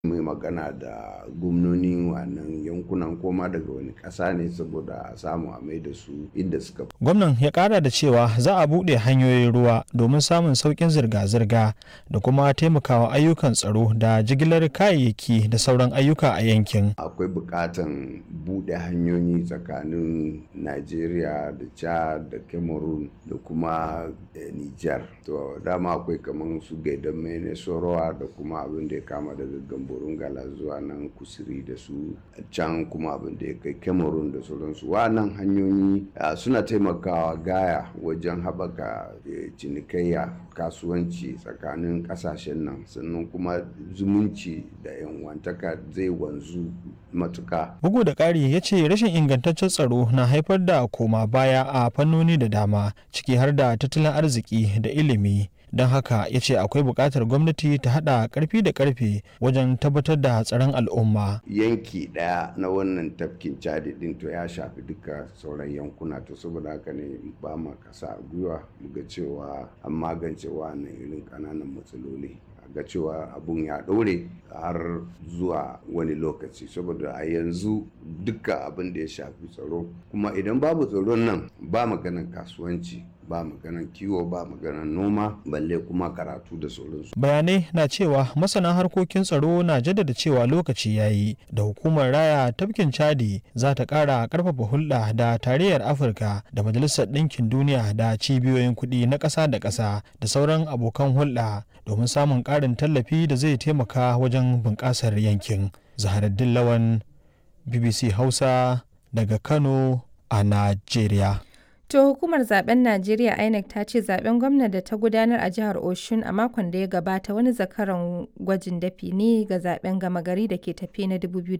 mai magana da gwamnonin wannan yankunan koma daga wani ƙasa ne saboda a samu a mai da su inda suka gwamnan ya kara da cewa za a buɗe hanyoyin ruwa domin samun sauƙin zirga-zirga da kuma taimakawa ayyukan tsaro da jigilar kayayyaki da sauran ayyuka a yankin akwai buƙatan buɗe hanyoyi tsakanin Najeriya da Chad da Cameroon da kuma Niger to dama akwai kamar su gaidan mene sorowa da kuma abin da ya kama daga gamborun gala zuwa nan kusuri da su can kuma abin da ya kai Cameroon da sauransu wannan hanyoyi suna taimakawa gaya wajen haɓaka cinikayya kasuwanci tsakanin ƙasashen nan sannan kuma zumunci da yanwantaka zai wanzu matuka. Bugu da ƙari ya ce rashin ingantaccen tsaro na haifar da koma baya a fannoni da dama ciki har da tattalin arziki da ilimi. don haka ya ce akwai buƙatar gwamnati ta haɗa ƙarfi da ƙarfe wajen tabbatar da tsaron al'umma. yanki ɗaya na wannan tafkin cadi ɗin to ya shafi duka sauran yankuna to saboda haka ne ba ma kasa a gwiwa muga cewa an magance wannan irin ƙananan matsaloli ga cewa abun ya ɗore har zuwa wani lokaci saboda a yanzu duka abin da ya shafi tsaro kuma idan babu tsaron nan ba maganan kasuwanci ba maganan kiwo ba maganan noma balle kuma karatu da sauransu. bayanai na cewa masana harkokin tsaro na jaddada cewa lokaci ya yi da hukumar raya tafkin chadi za ta kara karfafa hulɗa da tarayyar afirka da majalisar ɗinkin duniya da cibiyoyin kuɗi na ƙasa da ƙasa da sauran abokan hulɗa domin samun ƙarin tallafi da zai taimaka wajen bunƙasar yankin zaharaddin lawan bbc hausa daga kano a najeriya To hukumar zaben Najeriya INEC ta ce zaben gwamna da ta gudanar a jihar Oshun a makon da ya gabata wani zakaran gwajin dafi ne ga zaben gama gari da ke tafe na 2019.